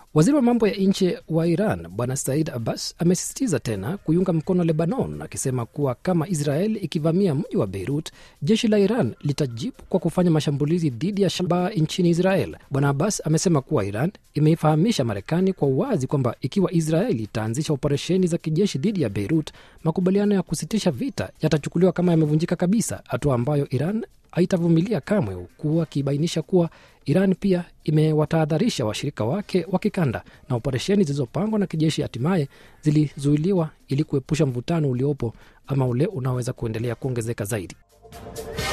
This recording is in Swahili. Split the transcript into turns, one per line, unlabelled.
Waziri wa mambo ya nje wa Iran Bwana Said Abbas amesisitiza tena kuiunga mkono Lebanon, akisema kuwa kama Israel ikivamia mji wa Beirut, jeshi la Iran litajibu kwa kufanya mashambulizi dhidi ya shabaha nchini Israel. Bwana Abbas amesema kuwa Iran imeifahamisha Marekani kwa uwazi kwamba ikiwa Israel itaanzisha operesheni za kijeshi dhidi ya Beirut, makubaliano ya kusitisha vita yatachukuliwa kama yamevunjika kabisa, hatua ambayo Iran haitavumilia kamwe, huku akibainisha kuwa Iran pia imewatahadharisha washirika wake wa kikanda na operesheni zilizopangwa na kijeshi hatimaye zilizuiliwa ili kuepusha mvutano uliopo ama ule unaoweza kuendelea kuongezeka zaidi.